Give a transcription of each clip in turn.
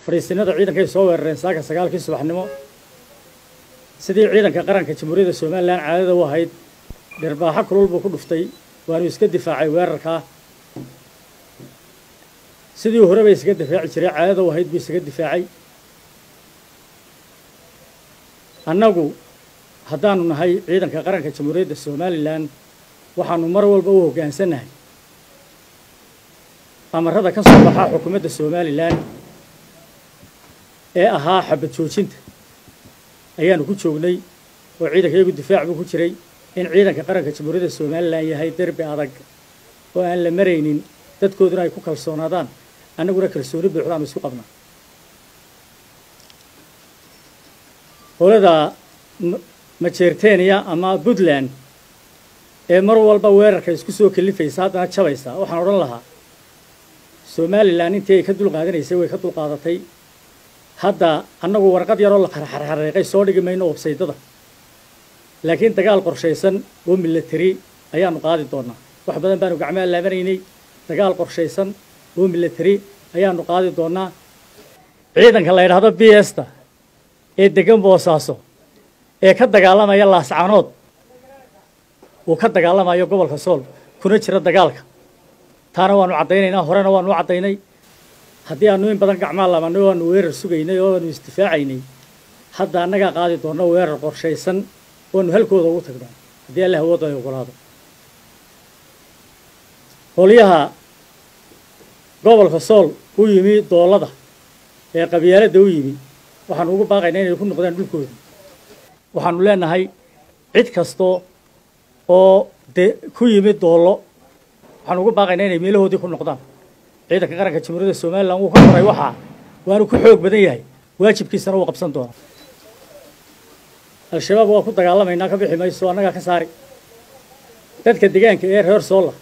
fadhiisinada ciidankay soo weerareen saaka sagaalkii subaxnimo sidii ciidanka qaranka jamhuuriyadda somalilan caadada u ahayd dhirbaaxo kulul buu ku dhuftay waanu iska difaacay weerarkaa sidii hore bay isaga difaaci jiray caadada u ahayd buu isaga difaacay annagu haddaanu nahay ciidanka qaranka jamhuuriyadda somalilan waxaanu mar walba u hoggaansannahay amarada ka soo baxaa xukuumadda somalilan ee ahaa xabad joojinta ayaanu ku joognay oo ciidanka iyagu difaac buu ku jiray in ciidanka qaranka jamhuuriyadda somalilan yahay derbi adag oo aan la maraynin dadkooduna ay ku kalsoonaadaan annaguna kalsooni buuxdaanu isku qabnaa qolada majeerteniya ama puntland ee mar walba weerarka isku soo kalifaysa haddana jabaysa waxaan odhan lahaa somalilan intii ay ka dul qaadanaysay way ka dul qaadatay hadda annagu warqad yaroo la xarxarxareeqay soo dhigi mayno websaydada laakiin dagaal qorshaysan oo milatari ayaanu qaadi doonaa wax badan baanu gacmaha laabanaynay dagaal qorshaysan oo milatari ayaanu qaadi doonaa ciidanka la yidhaahdo b sta ee degan boosaaso ee ka dagaalamaya laascaanood uu ka dagaalamayo gobolka sool kuna jira dagaalka taana waanu caddaynaynaa horena waanu u caddaynay haddii aanu in badan gacmaa labanay oo aanu weerar sugaynay oo aanu isdifaacaynay hadda annagaa qaadi doonno weerar qorshaysan oanu halkooda ugu tagno haddii alla hawooda ay ogolaado qolyaha gobolka sool u yimi doolada ee qabyaaladda u yimi waxaanu ugu baaqaynaa inay ku noqdaan dhulkooda waxaanu leenahay cid kastoo oo de ku yimi doollo waxaanu ugu baaqaynaa inay meelahoodii ku noqdaan ciidanka qaranka jamhuuriyadda somalilan wuu ka koray waxaa waanu ku xoog badan yahay waajibkiisana wuu qabsan doonaa al-shabaab waa ku dagaalamaynaa ka bixi mayso annagaa ka saari dadka degaanka ee reer soola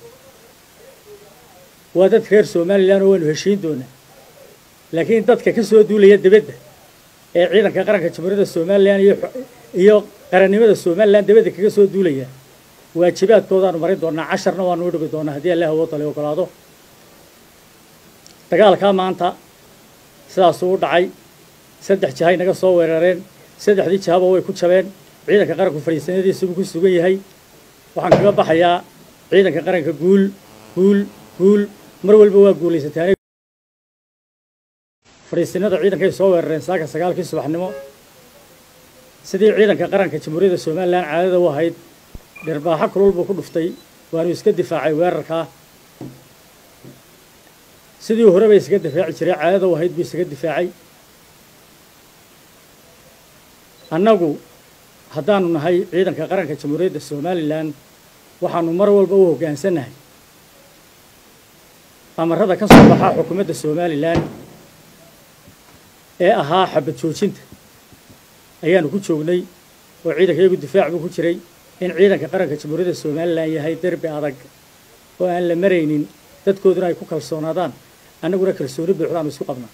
waa dadka reer somalilan oo waanu heshiin doonaa laakiin dadka ka soo duulaya dibadda ee ciidanka qaranka jamhuuriyadda somalilan iyo iyo qarannimada somalilan dibadda kaga soo duulaya waajibaadkoodaanu marin doonaa casharna waanu u dhigi doonaa haddii allah awoodale ogolaado dagaalkaa maanta sidaasuu u dhacay saddex jihay naga soo weerareen saddexdii jihaba way ku jabeen ciidanka qaranku fadhiisanadiisubuu ku sugan yahay waxaan kaga baxayaa ciidanka qaranka guul guul guul mar walba waa guulaysataan fadhiisinada ciidankay soo weerareen saaka sagaalkii subaxnimo sidii ciidanka qaranka jamhuuriyadda somalilan caadada u ahayd dhirbaaxo kulul buu ku dhuftay waanu iska difaacay weerarkaa sidii hore bay isaga difaaci jiray caadada u ahayd buu isaga difaacay annagu haddaanu nahay ciidanka qaranka jamhuuriyadda somalilan waxaanu mar walba u hoggaansannahay amarada ka soo baxaa xukuumadda somalilan ee ahaa xabad joojinta ayaanu ku joognay oo ciidanka iyagu difaac buu ku jiray in ciidanka qaranka jamhuuriyadda somalilan yahay derbi adag oo aan la maraynin dadkooduna ay ku kalsoonaadaan annaguna kalsooni buuxdaanu isku qabnaa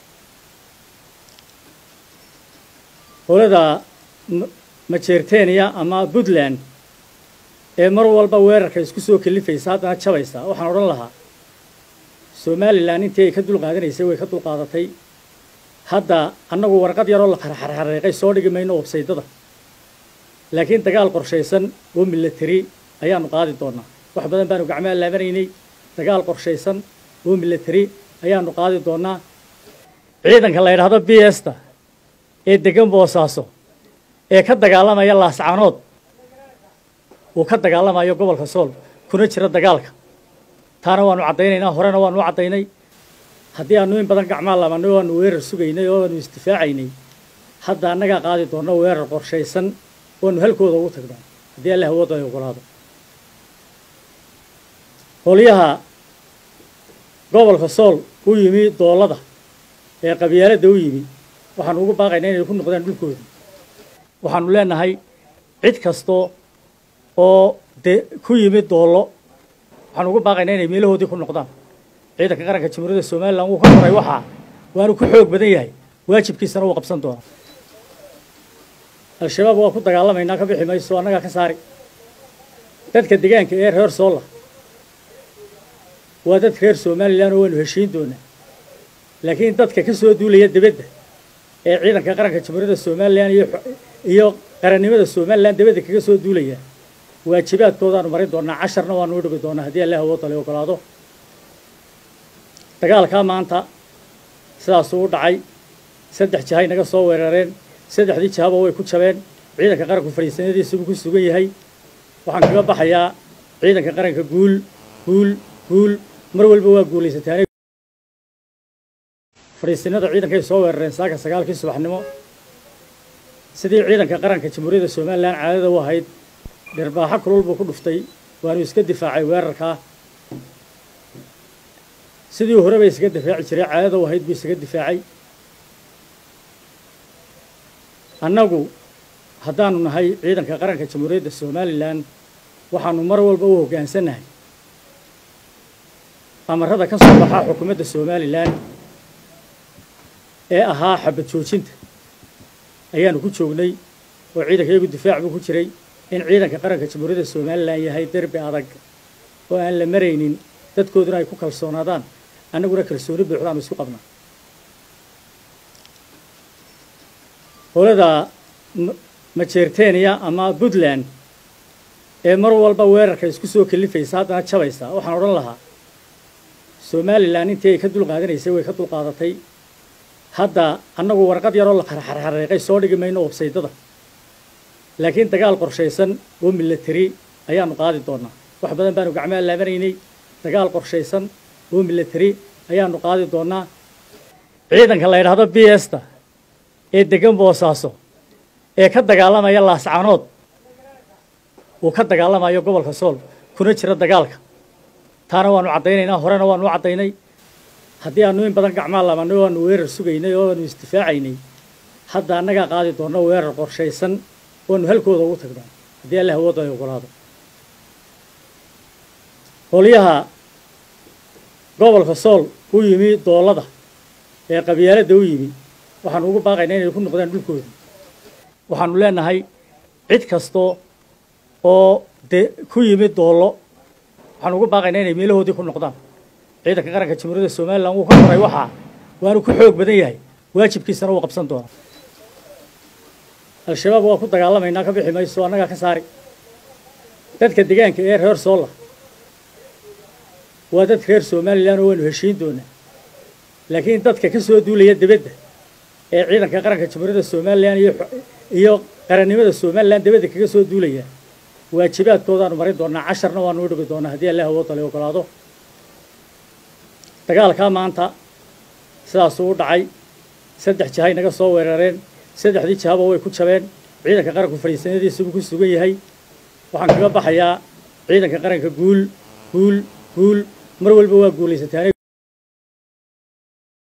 qolada majeerteniya ama puntland ee mar walba weerarka isku soo kalifaysa haddana jabaysa waxaan odhan lahaa somalilan intii ay ka dul qaadanaysay way ka dul qaadatay hadda annagu warqad yaroo la xarxarxareeqay soo dhigi mayno websaydada laakiin dagaal qorshaysan oo milatari ayaanu qaadi doonaa wax badan baanu gacmaha laabanaynay dagaal qorshaysan oo milatari ayaanu qaadi doonaa ciidanka la yidhaahdo b sta ee degan boosaaso ee ka dagaalamaya laascaanood uu ka dagaalamayo gobolka sool kuna jira dagaalka taana waanu caddaynaynaa horena waanu u caddaynay haddii aanu in badan gacmaa labanay oo aanu weerar sugaynay oo aanu isdifaacaynay hadda annagaa qaadi doonno weerar qorshaysan oanu halkooda ugu tagno haddii alla hawooda ay ogolaado qolyaha gobolka sool u yimi doolada ee qabyaaladda u yimi waxaanu ugu baaqaynaa inay ku noqdaan dhulkooda waxaanu leenahay cid kastoo oo de ku yimi doollo waxaanu ugu baaqaynaa inay meelahoodii ku noqdaan ciidanka qaranka jamhuuriyadda somalilan wuu ka koray waxaa waanu ku xoog badan yahay waajibkiisana wuu qabsan doonaa al-shabaab waa ku dagaalamaynaa ka bixi mayso annagaa ka saari dadka degaanka ee reer soola waa dadka reer somalilan oo waanu heshiin doonaa laakiin dadka ka soo duulaya dibadda ee ciidanka qaranka jamhuuriyadda somalilan iyo iyo qarannimada somalilan dibadda kaga soo duulaya waajibaadkoodaanu marin doonaa casharna waanu u dhigi doonaa haddii allah awood ale ogolaado dagaalkaa maanta sidaasuu u dhacay saddex jihay naga soo weerareen saddexdii jihaba way ku jabeen ciidanka qaranku fadhiisanadiisubuu ku sugan yahay waxaan kaga baxayaa ciidanka qaranka guul guul guul mar walba waa guulaysataan fadhiisinada ciidankay soo weerareen saaka sagaalkii subaxnimo sidii ciidanka qaranka jamhuuriyadda somalilan caadada u ahayd dhirbaaxo kulul buu ku dhuftay waanu iska difaacay weerarkaa sidii horeba isaga difaaci jiray caadada u ahayd buu isaga difaacay annagu haddaanu nahay ciidanka qaranka jamhuuriyadda somalilan waxaanu mar walba u hoggaansannahay amarada ka soo baxaa xukuumadda somalilan ee ahaa xabad joojinta ayaanu ku joognay oo ciidanka iyagu difaac buu ku jiray in ciidanka qaranka jamhuuriyadda somalilan yahay derbi adag oo aan la maraynin dadkooduna ay ku kalsoonaadaan annaguna kalsooni buuxdaanu isku qabnaa howlada majeerteniya ama puntland ee mar walba weerarka isku soo kalifaysa haddana jabaysa waxaan odhan lahaa somalilan intii ay ka dulqaadanaysay way ka dulqaadatay hadda annagu warqad yaroo la xarxarxareeqay soo dhigi mayno websaydada laakiin dagaal qorshaysan oo milatari ayaanu qaadi doonaa wax badan baanu gacmaha laabanaynay dagaal qorshaysan oo milatari ayaanu qaadi doonaa ciidanka la yidhaahdo b sta ee degan boosaaso ee ka dagaalamaya laascaanood uu ka dagaalamayo gobolka sool kuna jira dagaalka taana waanu caddaynaynaa horena waanu u caddaynay haddii aanu in badan gacmaa laabannay oo aanu weerar sugaynay oo aanu isdifaacaynay hadda annagaa qaadi doonno weerar qorshaysan oanu halkooda ugu tagnaa haddii allah awoodda ay ogolaado qolyaha gobolka sool u yimi doolada ee qabyaaladda u yimi waxaanu ugu baaqaynaa inay ku noqdaan dhulkooda waxaanu leenahay cid kastoo oo de ku yimi doollo waxaanu ugu baaqaynaa inay meelahoodii ku noqdaan ciidanka qaranka jamhuuriyadda somalilan wuu ka koray waxaa waanu ku xoog badan yahay waajibkiisana wuu qabsan doonaa al-shabaab waa ku dagaalamaynaa ka bixi mayso annagaa ka saari dadka degaanka ee reer soolla waa dad reer somalilan oo waanu heshiin doonaa laakiin dadka ka soo duulaya dibadda ee ciidanka qaranka jamhuuriyadda somalilan iyo iyo qarannimada somalilan dibadda kaga soo duulaya waajibaadkoodaanu marin doonaa casharna waanu u dhigi doonaa haddii allah awood ale ogolaado dagaalkaa maanta sidaasuu u dhacay saddex jihay naga soo weerareen saddexdii jihaba way ku jabeen ciidanka qaranku fadhiisanadiisubuu ku sugan yahay waxaan kaga baxayaa ciidanka qaranka guul guul guul mar walba waa guulaysataan